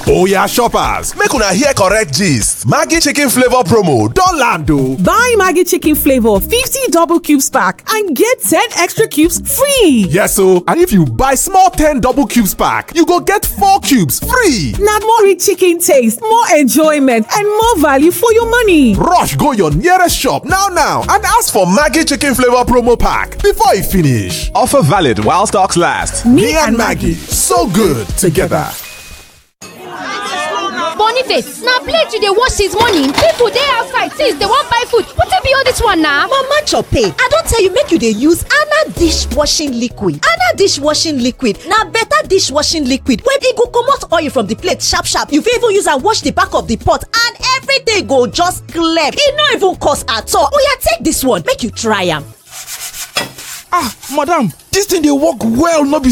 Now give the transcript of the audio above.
Oya shoppers, make una hear correct gist. Maggi chicken flavor promo don land o. Buy Maggi chicken flavor 50 double cubes pack and get 10 extra cubes free. Yes o, and if you buy small 10 double cubes pack, you go get 4 cubes free. Na more rich chicken taste, more enjoyment and more value for your money. Rush go your nearest shop now now and ask for Maggi chicken flavor promo pack before e finish. Offer valid while stocks last. Me and Maggi, so good together. boniface na plate you dey wash since morning people dey outside since dey wan buy food wetin be all this one na. mama chope i don tell you make you dey use ana dishwashing liquid ana dishwashing liquid na better dishwashing liquid wey e go comot oil from the plate sharp sharp you fit even use am wash the back of the pot and everything go just clear e no even cost at all oya take this one make you try am. ah madam dis thing dey work well no be